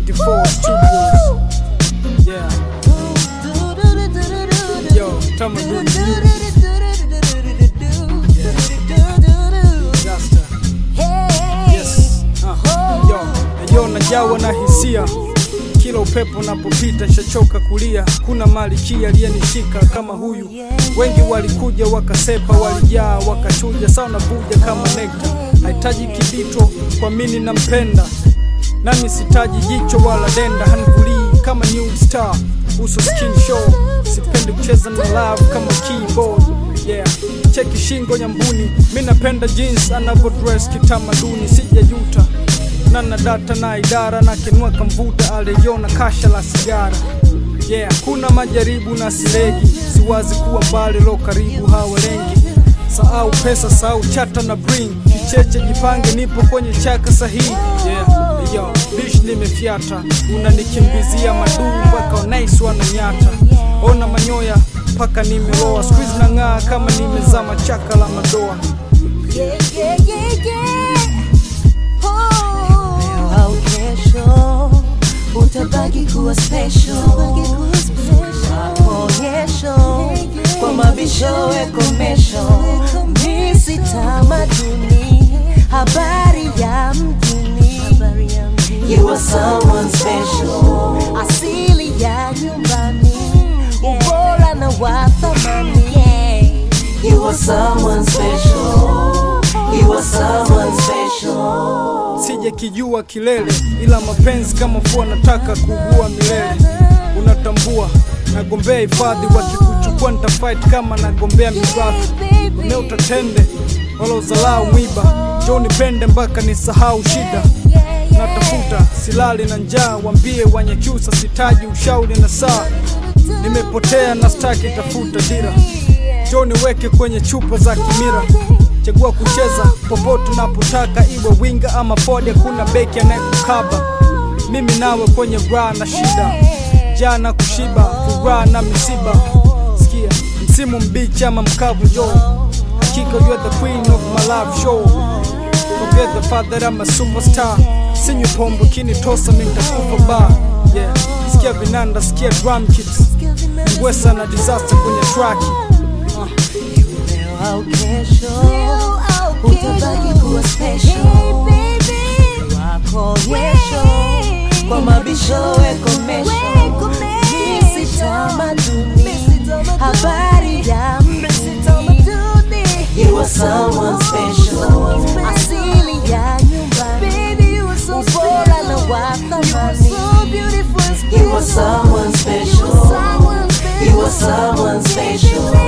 84 Studios. Yeah, yo, tamaduni disaster. Yes. Uh, yo, yo najawa na hisia kila upepo unapopita shachoka kulia. Kuna malikia aliyenishika kama huyu, wengi walikuja wakasepa, walijaa wakachuja, sawa navuja kama nekta. Hahitaji kibito kwa mini nampenda, nami sitaji jicho wala denda, hanivulii kama new star uso skin show, sipendi kucheza na love kama keyboard yeah. Cheki shingo nyambuni, mi napenda jeans anavyo dress kitamaduni, sijajuta nana data na idara na kenua kamvuta aliona kasha la sigara yeah. Kuna majaribu na silegi, siwazi kuwa mbali lo karibu hawalengi Sahau pesa, sahau chata na bring kicheche, jipange, nipo kwenye chaka sahihi yeah. Yo, bish nimefyata, unanikimbizia maduu mpaka nice wananyata, ona manyoya mpaka nimeloa, squeeze na ng'aa kama nimezama chaka la madoa Yeah, yeah, yeah, yeah. Oh. Leo au kesho utabaki kuwa special. Maonyesho kwa mabisho wekomesho, misi tamaduni, habari ya mjini. You are someone special, asili ya nyumbani, ubora na wa thamani. You are someone special, you are someone special. sije kijua kilele, ila mapenzi kama fua nataka kuugua milele. Unatambua nagombea hifadhi, wakikuchukua nitafight kama nagombea mirathi. Leo utatende wala uzalau mwiba, njoo nipende mpaka nisahau shida. Natafuta silali na njaa, wambie Wanyakyusa sitaji ushauri na saa. Nimepotea na staki tafuta dira, njoo niweke kwenye chupa za kimira. Chagua kucheza popote unapotaka, iwe winga ama fodi, hakuna beki anayekukaba. Mimi nawe kwenye raha na shida, jana kushiba, furaha na misiba. Sikia msimu mbichi ama mkavu, jo hakika you are the queen of my love show. Forget the fact that I'm a superstar. Sinywi pombe kinitosa mimi nitakufa bar. Yeah, sikia vinanda, sikia drum kits, ngwesa na disaster kwenye track. Uh. Leo au kesho utabaki kuwa special. Wako onyesho kwa mabisho wekomesho, misi tamaduni, habari ya mjini. You are someone special, asili ya nyumbani, ubora na wa thamani. You are someone special, you are someone special.